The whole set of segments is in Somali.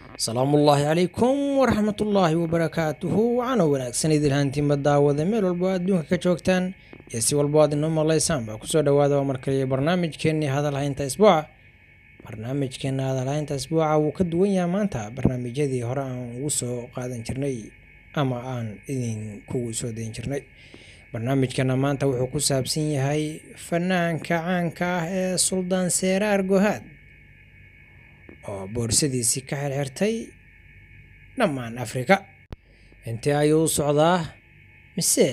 asalaamu ullaahi calaykum waraxmatullaahi wabarakaatuhu waxaana wanaagsan idilhaantiinba daawada meel walbo adduunka ka joogtaan iyo si walbo aad inoo maqlaysaan baa kusoo dhawaada waa markaliya barnaamijkeennii hadalhaynta isbuuca barnaamijkeena hadalhaynta isbuuca wuu ka duwan yahay maanta barnaamijyadii hore aan ugu soo qaadan jirnay ama aan idinkugu soo dayn jirnay barnaamijkeena maanta wuxuu ku saabsan yahay fanaanka caanka ah ee suldaan seeraar gohaad oo boorsadiisii ka xirxirtay dhammaan afrika intee ayuu u socdaa mise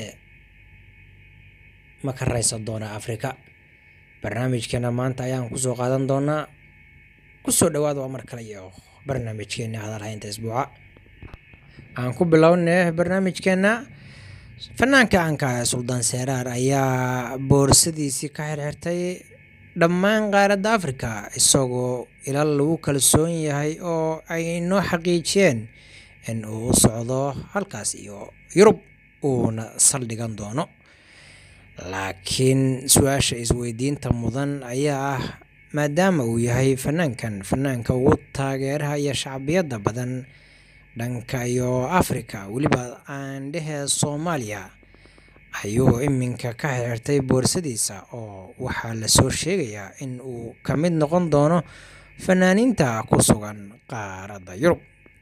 ma ka raysan doonaa afrika barnaamijkeena maanta ayaan kusoo qaadan doonaa kusoo dhawaada waa mar kale iyo barnaamijkeena hadalhaynta isbuuca aan ku bilownay barnaamijkeena fanaanka caanka ee suldaan seeraar ayaa boorsadiisii ka xirxirtay dhammaan qaaradda afrika isagoo ilaa lagu kalsoon yahay oo ay noo xaqiijiyeen in uu u socdo halkaas iyo yurub uuna saldhigan doono laakiin su-aasha isweydiinta mudan ayaa ah maadaama uu yahay fanaankan fanaanka ugu taageeraha iyo shacbiyadda badan dhanka iyo afrika weliba aan dhehee soomaaliya ayuu iminka ka xirxirtay boorsadiisa oo waxaa lasoo sheegayaa in uu ka mid noqon doono fanaaniinta ku sugan qaaradda yurub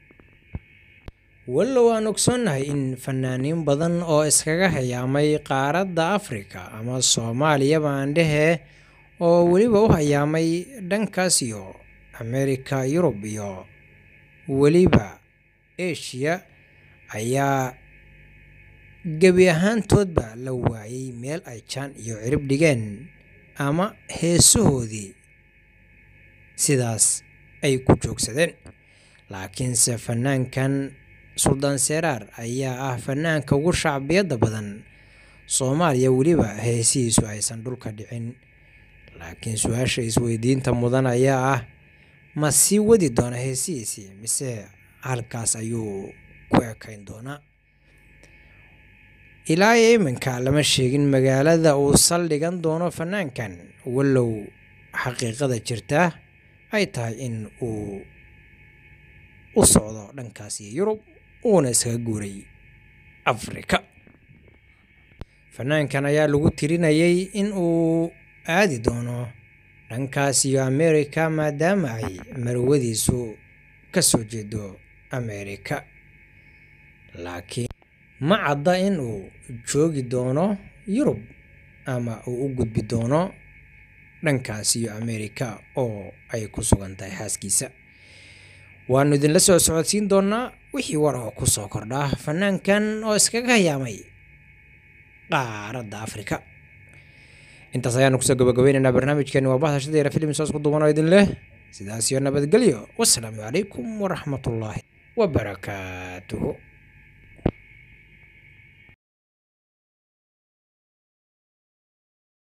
wallow aan ogsoonnahay in fanaaniin badan oo iskaga hayaamay qaaradda afrika ama soomaaliyaba aan dhehee oo weliba u hayaamay dhankaas iyo amerika yurub iyo weliba eshiya ayaa gebi ahaantoodba la waayay meel ay jaan iyo cirib dhigeen ama heesahoodii sidaas ay ku joogsadeen laakiinse fanaankan suldaan seeraar ayaa ah fanaanka ugu shacbiyadda badan soomaaliya weliba heesihiisu aysan dhulka dhicin laakiin su-aasha isweydiinta mudan ayaa ah ma sii wadi doona heesihiisii mise halkaas ayuu ku ekayn doonaa ilaa iyo iminka lama sheegin magaalada uu saldhigan doono fanaankan wallow xaqiiqada jirta ay tahay in uu u socdo dhankaas iyo yurub uuna iskaga guuray afrika fanaankan ayaa lagu tirinayay in uu aadi doono dhankaas iyo amerika maadaama ay marwadiisu ka soo jeedo amerika laakiin ma cadda in uu joogi doono yurub ama uu u gudbi doono dhankaas iyo amerika oo ay ku sugan tahay xaaskiisa waanu idinla soo socodsiin doonaa wixii war oo ku soo kordhaa fanaankan oo iskaga hayaamay qaaradda afrika intaas ayaanu kusoo gabagabeynaynaa barnaamijkeeni waa bahashadeera filim soos ku duwan oo idin leh sidaas iyo nabadgelyo wasalaamu calaykum waraxmatullaahi wabarakaatuhu